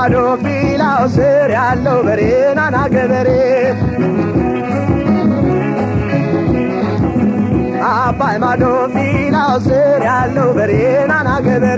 ማዶ ፊላው ስር ያለው በሬ ናና ገበሬ አባይ ማዶ ፊላው ስር ያለው በሬ ናና ገበሬ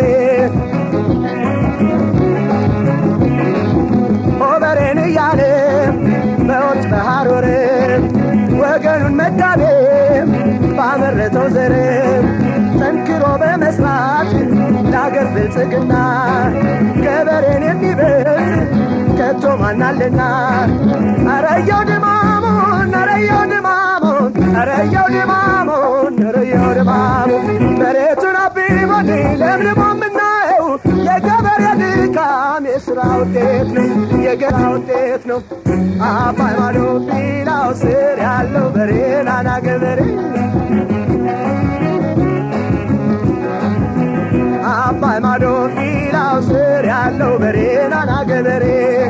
ኦበሬን እያለ በወጭ በሐሮር ወገኑን መጋቤ ባመረተው ዘር ጠንክሮ በመስራት ለአገር ብልጽግና ገበሬን የሚበልጥ ከቶ ማናልና አረየው ድማሙን አረየው ድማሙን አረየው ድማሙን አረየው ድማሙን መሬቱን አብቦን ለምልሞ የምናየው የገበሬ ድካም የስራ ውጤት ነው የገራ ውጤት ነው አባይ ማዶ ፊላው ስር ያለው በሬ ናና ገበሬ አባይ ማዶ ፊላው ስር ያለው በሬ ናና ገበሬ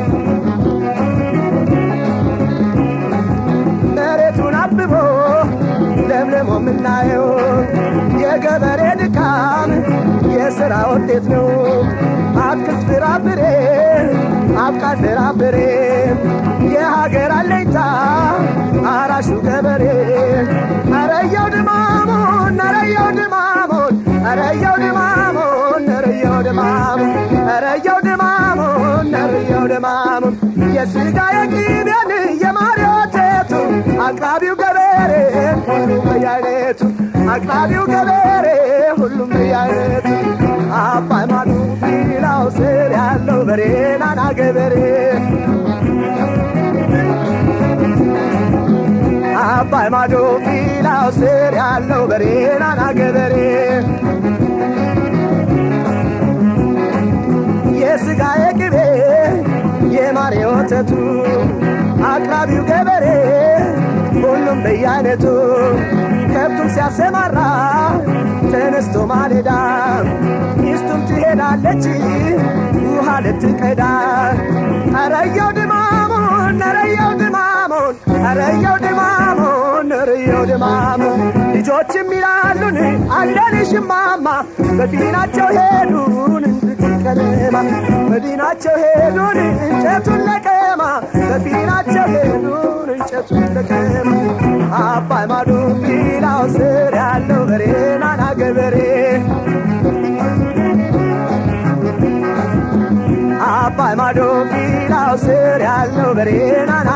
መሬቱን አብቦ ለምልሞ የምናየው የገበሬ ድካም የሥራ ውጤት ነው። አትክልት ፍራፍሬ አብቃት ፍራፍሬ የሀገር አለኝታ አራሹ ገበሬ አረየው ድማሙን አረየው ድማሙን አረየው ድማሙን አረየው ድማሙን አረየው ድማሙን አረየው ድማሙን የስጋ የቅቤን የማር ወተቱ አቅራቢው ገበሬ ሁሉም በየአይነቱ አቅራቢው ገበሬ ሁሉም በየአይነቱ አባይ ማዶ ፊላው ስር ያለው በሬ ናና ገበሬ አባይ ማዶ ፊላው ስር ያለው በሬ ናና ገበሬ የስጋ የቅቤ የማር የወተቱ አቅራቢው ገበሬ ሁሉም በየአይነቱ ከብቱን ሲያሰማራ ተነስቶ ማለዳ ሚስቱም ትሄዳለች ውሃ ልትቀዳ አረየው ድማሙን አረየው ድማሙን አረየው ድማሙን አረየው ድማሙን ልጆችም ይላሉን አለንሽማማ በፊናቸው ሄዱን ቀለማ መዲናቸው ሄዱን እንጨቱን ለቀማ በፊናቸው ሄዱን እንጨቱን ለቀማ አባይ ማዶ ፊላው ስር ያለው በሬ ናና ገበሬ አባይ ማዶ ፊላው ስር ያለው በሬ ናና